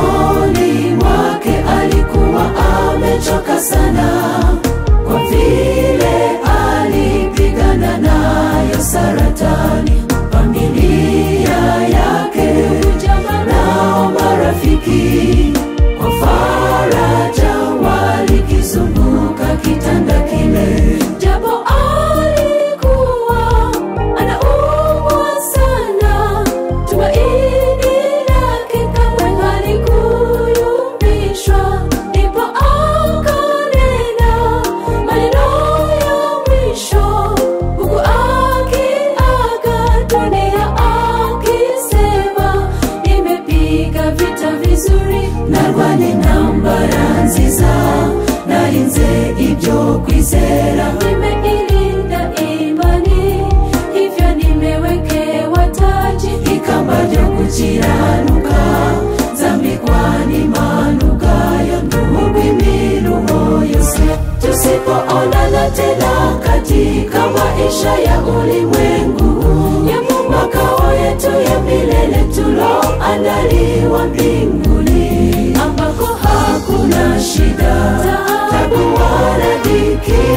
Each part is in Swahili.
rohoni mwake alikuwa amechoka sana kwa vile alipigana nayo saratani familia yake nao marafiki kwa faraja walikizunguka kitanda kile japo alikuwa anaumwa sana tumaini lake kamwe halikuyumbishwa ndipo akanena maneno ya mwisho huku akiaga dunia akisema nimepiga vita vizuri narwanye intambara nziza narinze ibyo kwizera nimeilinda imani hivyo nimewekewa taji ikamba ryo gukiranuka zambikwa n'impanukayo nduhurwa imiruho yose tusipoonana tena katika maisha ya ulimwengu ya makao yetu ya milele tuloandaliwa mbinguni ambako hakuna shida tabu wala dhiki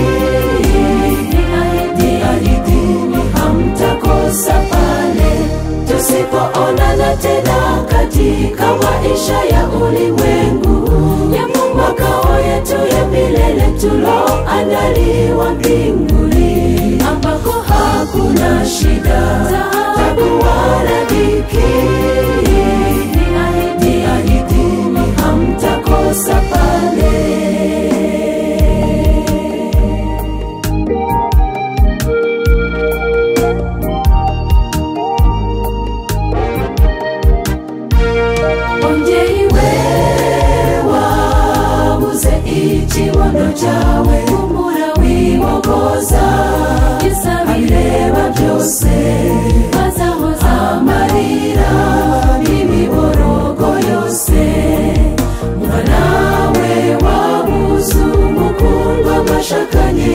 niahidini hamtakosa pale tusipoonana tena katika maisha ya ulimwengu ya makao yetu ya milele tuloandaliwa mbinguni ambako hakuna shida tabu wala dhiki niahidini hamtakosa pale ongeri we wabuze ikibondo cyawe kumbura wibogoza abireba byose bazahoza amarira n'imiborogo yose muba nawe wabuze umukundwa mwashakanye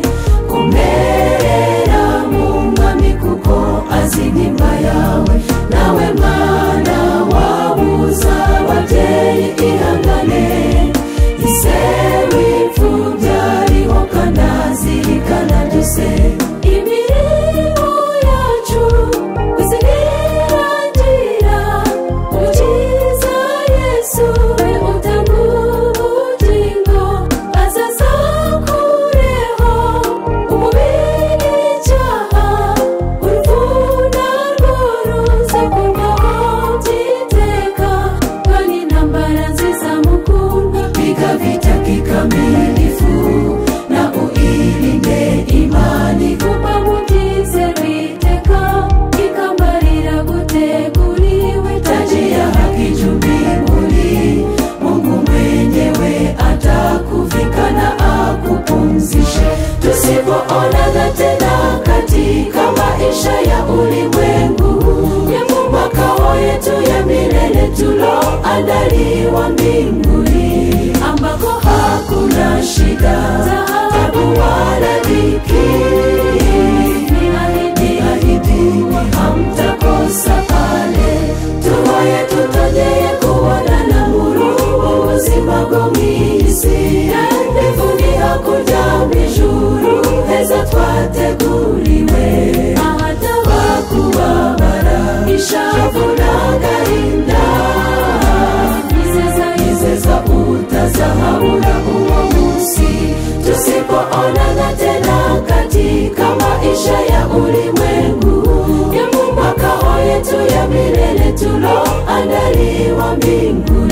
kumerera mu mwami kuko azi nimba yawe nawe mwana wabuza ababyeyi ihangane iseru imfubyi ariho kanazirikana byose imirimo yacu kuzirangira umukiza yesu we utanga ubugingo azaza kureho umubiri icyaha uruvuna rwo ruza kurwaho byiteka kandi intambara nziza mukunda piga vita kikamilifu na uilinde imani kupa mutize viteka ikambarira guteguriwe taji ya haki juu mbinguni mungu mwenyewe atakuvika na akupumzishe tusipoonana tena katika maisha ya ulimwengu ya makao yetu ya milele tuloandaliwa mbinguni ambako hakuna shida tabu wala dhiki niahidini hamtakosa pale tuhoye tutongeye kubonana muri ubu buzima bwo mu isi ndivuni hakurya mu ijuru heza twateguriwe ahataba kubabara ishavu n'agahinda yizeza yizeza utazahabura uwo munsi tusipoonana tena katika maisha ya ulimwengu ya makao yetu ya milele tuloandaliwa mbinguni